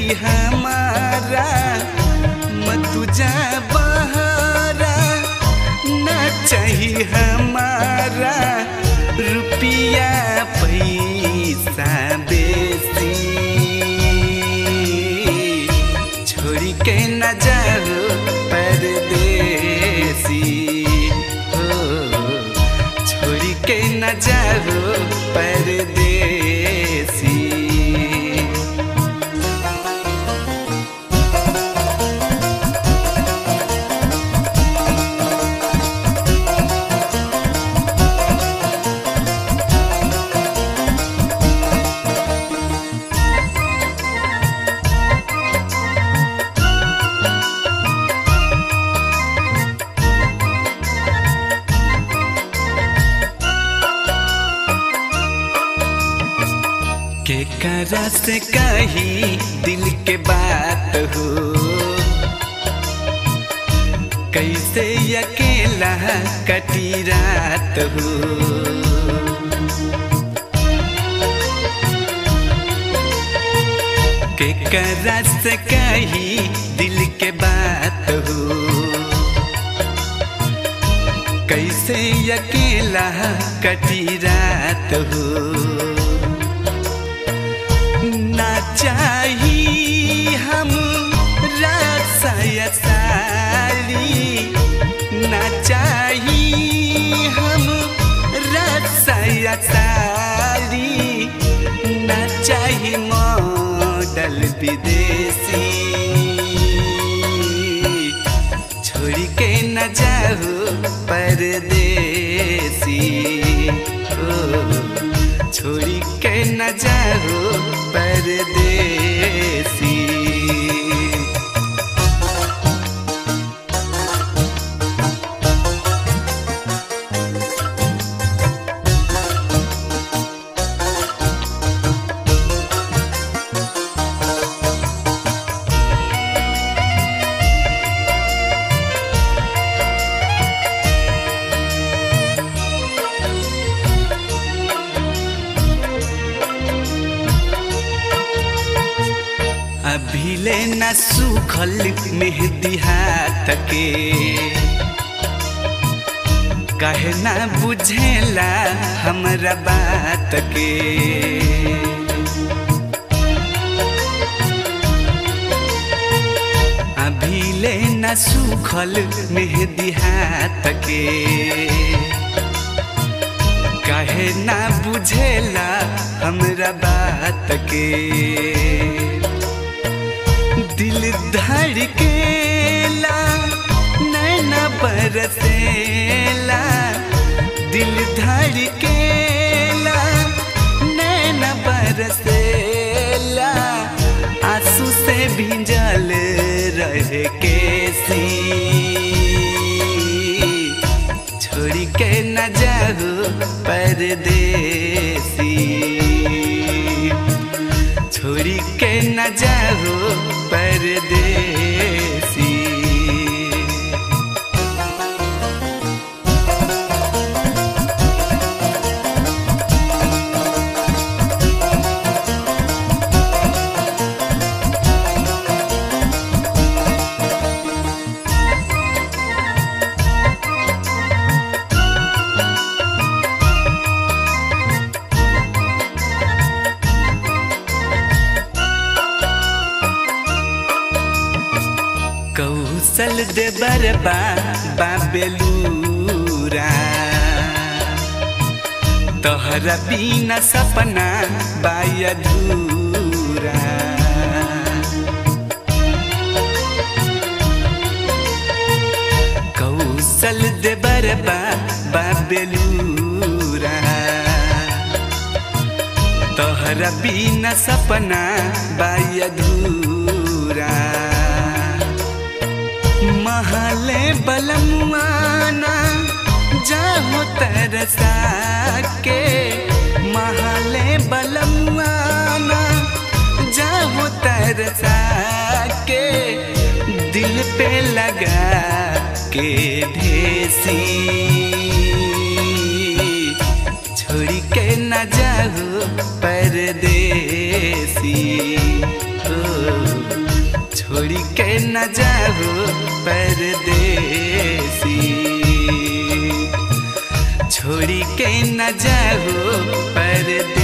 हमारा मत जा बहारा ना चाही हमारा रुपया पैसा बेसी छोड़ी के न जाओ परदेसी हो छोड़ी के न जाओ परदेसी के करा से कही दिल के बात हो कैसे अकेला कटी रात हो के करा से कही दिल के बात हो कैसे अकेला कटी रात हो ना चाही हम साली ना चाही हम साली ना चाही मॉडल विदेशी छोड़ के न जाओ परदेसी ओ छोड़ी के न जाओ परदेसी अभिले न सुखल मेहदी हाथ के कहे ना बुझेला हमरा बात के अभिले न सुखल मेहदी हाथ के कहे ना बुझेला हमरा बात के दिल धड़केला नैना बरसेला दिल धड़केला नैना बरसेला आंसू से भिंजल रहे केसी छोड़ के न जाओ परदेसी छोड़ी के न जाओ परदेसी कौशल दे बरबा बाबेलूरा तोहरा बिना सपना बायधूरा कौशल दे बरबा बाबेलूरा तोहरा बिना सपना बायधूरा महले बलमुआना जाहो तरसा के महले बलमुआना जाहो तरसा के दिल पे लगा के ढेसी छोड़ी के न जाओ परदेसी ओ न जाओ परदेसी छोड़ी के न जाओ परदेसी